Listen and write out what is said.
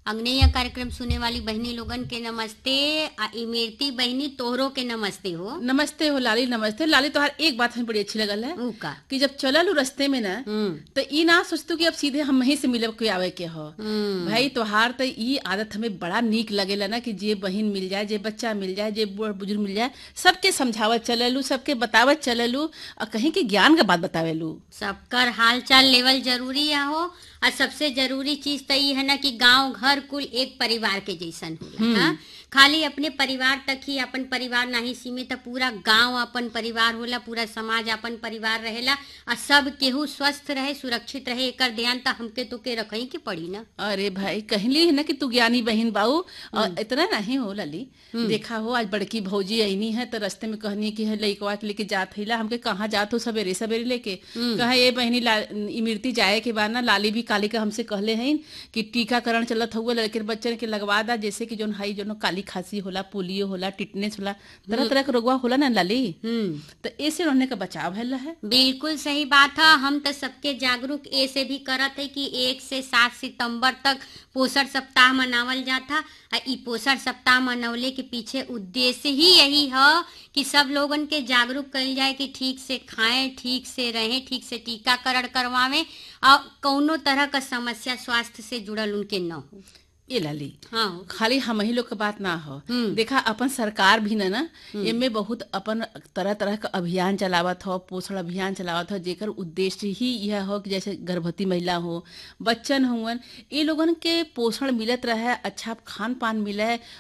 अंगनैया कार्यक्रम सुने वाली बहनी लोगन के नमस्ते आ इमरती बहनी तोहरो के नमस्ते हो नमस्ते हो लाली नमस्ते लाली तोहार एक बात हमें बड़ी अच्छी लगल है ऊ का कि जब चलल उ रस्ते में ना हम्म तो ई ना सोचतू कि अब सीधे हम ही से मिलब के आवे के हो हम्म भाई तोहार तो ई आदत हमें बड़ा नीक लगेला ना कि जे बहिन मिल जाए जे बच्चा मिल जाए जे बूढ़ बुजुर्ग मिल जाए सबके समझावत चललू सबके बतावत चललू और कहीं के ज्ञान का बात बतावेलू सबकर हाल चाल लेवल जरूरी है हो और सबसे जरूरी चीज तो ये है ना कि गांव घर कुल एक परिवार के जैसन होला हाँ? खाली अपने परिवार तक ही अपन परिवार नहीं सीमित है, पूरा गांव अपन परिवार होला पूरा समाज अपन परिवार रहेला और सब केहू स्वस्थ रहे सुरक्षित रहे एकर ध्यान तो हमके तो के रखही के पड़ी ना अरे भाई कहली है ना कि तू ज्ञानी बहन बाऊ और इतना नहीं हो लली देखा हो आज बड़की भौजी आईनी है तो रास्ते में कहनी कि है लइकवा के लेके जात हिला हमके कहाँ जात हो सवेरे सवेरे लेके कहा ये बहनी ला- इमरती जाए के बाद ना लाली भी काली का हमसे कहले हैं कि टीकाकरण चलत हुआ लड़के बच्चन के लगवा दा जैसे कि जोन हाई जोन काली खांसी होला पोलियो होला टिटनेस होला तरह तरह के रोगवा होला ना लाली हम्म तो ऐसे रहने का बचाव है है बिल्कुल सही बात है हम तो सबके जागरूक ए से भी करत है कि एक से सात सितंबर तक पोषण सप्ताह मनावल जाता आ ई पोषण सप्ताह मनवले के पीछे उद्देश्य ही यही है कि सब लोगन के जागरूक कइल जाए कि ठीक से खाएं ठीक से रहें ठीक से टीकाकरण करवावें और कौनो तरह का समस्या स्वास्थ्य से जुड़ल उनके न हो ये लाली हाँ खाली हम ही लोग के बात ना हो हम्म। देखा अपन सरकार भी ना ना एमे बहुत अपन तरह तरह का अभियान चलावत हो पोषण अभियान चलावत हो जेकर उद्देश्य ही यह हो कि जैसे गर्भवती महिला हो बच्चन हुवन ये लोगन के पोषण मिलत रहे अच्छा खान पान मिले